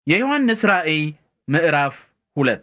የዮሐንስ ራእይ ምዕራፍ ሁለት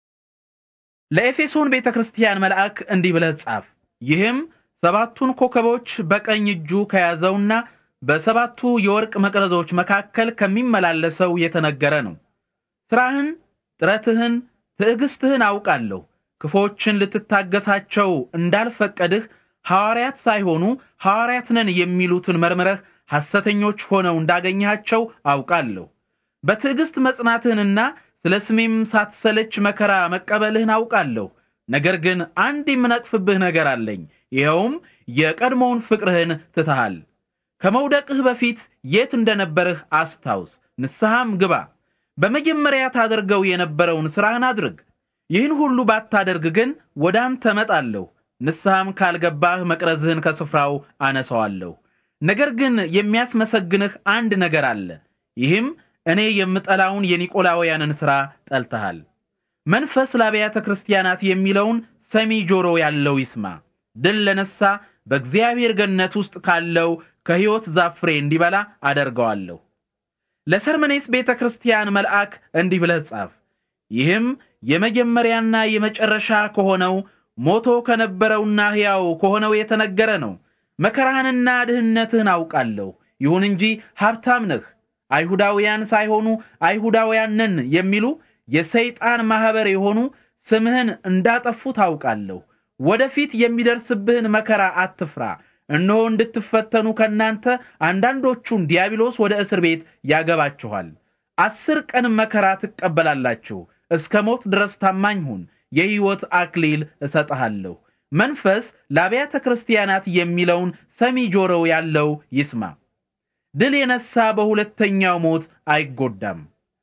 ለኤፌሶን ቤተ ክርስቲያን መልአክ እንዲህ ብለህ ጻፍ። ይህም ሰባቱን ኮከቦች በቀኝ እጁ ከያዘውና በሰባቱ የወርቅ መቅረዞች መካከል ከሚመላለሰው የተነገረ ነው። ሥራህን፣ ጥረትህን፣ ትዕግስትህን አውቃለሁ። ክፎችን ልትታገሳቸው እንዳልፈቀድህ ሐዋርያት ሳይሆኑ ሐዋርያት ነን የሚሉትን መርምረህ ሐሰተኞች ሆነው እንዳገኘሃቸው አውቃለሁ። በትዕግስት መጽናትህንና ስለ ስሜም ሳትሰለች መከራ መቀበልህን አውቃለሁ። ነገር ግን አንድ የምነቅፍብህ ነገር አለኝ። ይኸውም የቀድሞውን ፍቅርህን ትተሃል። ከመውደቅህ በፊት የት እንደነበርህ አስታውስ፣ ንስሐም ግባ። በመጀመሪያ ታደርገው የነበረውን ሥራህን አድርግ። ይህን ሁሉ ባታደርግ ግን ወደ አንተ እመጣለሁ፣ ንስሐም ካልገባህ መቅረዝህን ከስፍራው አነሳዋለሁ። ነገር ግን የሚያስመሰግንህ አንድ ነገር አለ። ይህም እኔ የምጠላውን የኒቆላውያንን ሥራ ጠልተሃል። መንፈስ ለአብያተ ክርስቲያናት የሚለውን ሰሚ ጆሮ ያለው ይስማ። ድል ለነሳ በእግዚአብሔር ገነት ውስጥ ካለው ከሕይወት ዛፍ ፍሬ እንዲበላ አደርገዋለሁ። ለሰርመኔስ ቤተ ክርስቲያን መልአክ እንዲህ ብለህ ጻፍ። ይህም የመጀመሪያና የመጨረሻ ከሆነው ሞቶ ከነበረውና ሕያው ከሆነው የተነገረ ነው። መከራህንና ድህነትህን አውቃለሁ። ይሁን እንጂ ሀብታም ነህ። አይሁዳውያን ሳይሆኑ አይሁዳውያን ነን የሚሉ የሰይጣን ማህበር የሆኑ ስምህን እንዳጠፉ ታውቃለሁ። ወደፊት የሚደርስብህን መከራ አትፍራ። እነሆ እንድትፈተኑ ከእናንተ አንዳንዶቹን ዲያብሎስ ወደ እስር ቤት ያገባችኋል። አስር ቀን መከራ ትቀበላላችሁ። እስከ ሞት ድረስ ታማኝ ሁን፣ የሕይወት አክሊል እሰጥሃለሁ። መንፈስ ለአብያተ ክርስቲያናት የሚለውን ሰሚ ጆሮ ያለው ይስማ። ድል የነሳ በሁለተኛው ሞት አይጎዳም።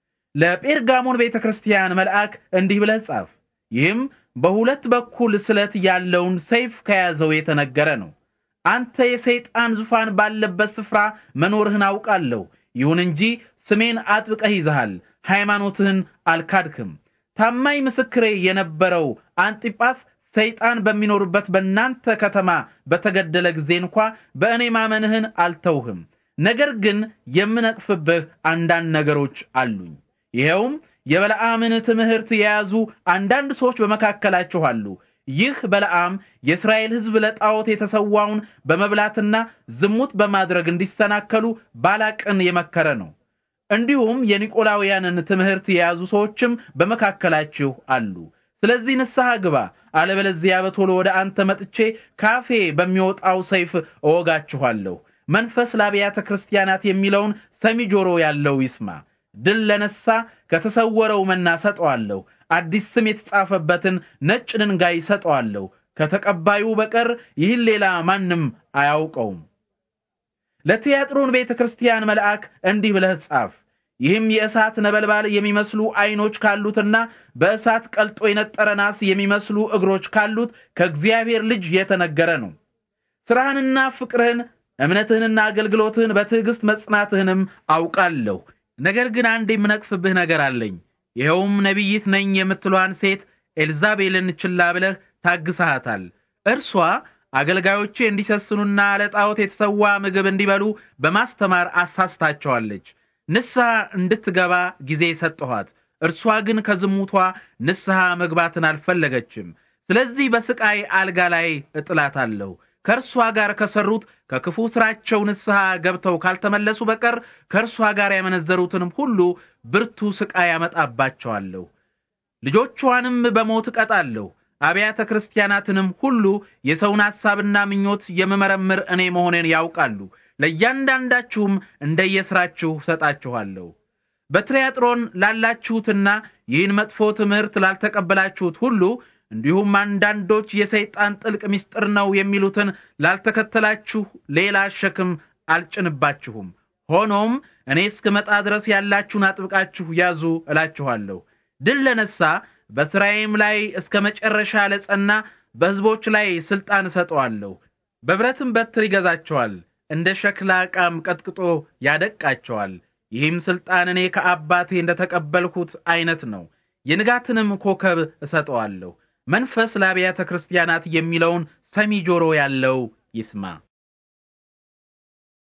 ለጴርጋሞን ቤተ ክርስቲያን መልአክ እንዲህ ብለህ ጻፍ። ይህም በሁለት በኩል ስለት ያለውን ሰይፍ ከያዘው የተነገረ ነው። አንተ የሰይጣን ዙፋን ባለበት ስፍራ መኖርህን አውቃለሁ። ይሁን እንጂ ስሜን አጥብቀህ ይዘሃል፣ ሃይማኖትህን አልካድክም። ታማኝ ምስክሬ የነበረው አንጢጳስ ሰይጣን በሚኖርበት በእናንተ ከተማ በተገደለ ጊዜ እንኳ በእኔ ማመንህን አልተውህም። ነገር ግን የምነቅፍብህ አንዳንድ ነገሮች አሉኝ። ይኸውም የበለዓምን ትምህርት የያዙ አንዳንድ ሰዎች በመካከላችሁ አሉ። ይህ በለዓም የእስራኤል ሕዝብ ለጣዖት የተሰዋውን በመብላትና ዝሙት በማድረግ እንዲሰናከሉ ባላቅን የመከረ ነው። እንዲሁም የኒቆላውያንን ትምህርት የያዙ ሰዎችም በመካከላችሁ አሉ። ስለዚህ ንስሐ ግባ፣ አለበለዚያ በቶሎ ወደ አንተ መጥቼ ካፌ በሚወጣው ሰይፍ እወጋችኋለሁ። መንፈስ ለአብያተ ክርስቲያናት የሚለውን ሰሚ ጆሮ ያለው ይስማ። ድል ለነሳ ከተሰወረው መና ሰጠዋለሁ። አዲስ ስም የተጻፈበትን ነጭ ድንጋይ ሰጠዋለሁ። ከተቀባዩ በቀር ይህን ሌላ ማንም አያውቀውም። ለትያጥሮን ቤተ ክርስቲያን መልአክ እንዲህ ብለህ ጻፍ። ይህም የእሳት ነበልባል የሚመስሉ ዓይኖች ካሉትና በእሳት ቀልጦ የነጠረ ናስ የሚመስሉ እግሮች ካሉት ከእግዚአብሔር ልጅ የተነገረ ነው። ሥራህንና ፍቅርህን እምነትህንና አገልግሎትህን በትዕግስት መጽናትህንም አውቃለሁ። ነገር ግን አንድ የምነቅፍብህ ነገር አለኝ። ይኸውም ነቢይት ነኝ የምትሏን ሴት ኤልዛቤልን ችላ ብለህ ታግሰሃታል። እርሷ አገልጋዮቼ እንዲሰስኑና ለጣዖት የተሰዋ ምግብ እንዲበሉ በማስተማር አሳስታቸዋለች። ንስሐ እንድትገባ ጊዜ ሰጠኋት። እርሷ ግን ከዝሙቷ ንስሐ መግባትን አልፈለገችም። ስለዚህ በስቃይ አልጋ ላይ እጥላታለሁ። ከእርሷ ጋር ከሰሩት ከክፉ ስራቸው ንስሐ ገብተው ካልተመለሱ በቀር ከእርሷ ጋር ያመነዘሩትንም ሁሉ ብርቱ ስቃይ ያመጣባቸዋለሁ። ልጆቿንም በሞት እቀጣለሁ። አብያተ ክርስቲያናትንም ሁሉ የሰውን ሐሳብና ምኞት የምመረምር እኔ መሆኔን ያውቃሉ። ለእያንዳንዳችሁም እንደየሥራችሁ ሰጣችኋለሁ። በትሪያጥሮን ላላችሁትና ይህን መጥፎ ትምህርት ላልተቀበላችሁት ሁሉ እንዲሁም አንዳንዶች የሰይጣን ጥልቅ ምስጢር ነው የሚሉትን ላልተከተላችሁ ሌላ ሸክም አልጭንባችሁም። ሆኖም እኔ እስክመጣ ድረስ ያላችሁን አጥብቃችሁ ያዙ እላችኋለሁ። ድል ለነሳ በሥራዬም ላይ እስከ መጨረሻ ለጸና በሕዝቦች ላይ ሥልጣን እሰጠዋለሁ። በብረትም በትር ይገዛቸዋል፣ እንደ ሸክላ ዕቃም ቀጥቅጦ ያደቃቸዋል። ይህም ሥልጣን እኔ ከአባቴ እንደ ተቀበልሁት ዐይነት ነው። የንጋትንም ኮከብ እሰጠዋለሁ። መንፈስ ለአብያተ ክርስቲያናት የሚለውን ሰሚ ጆሮ ያለው ይስማ።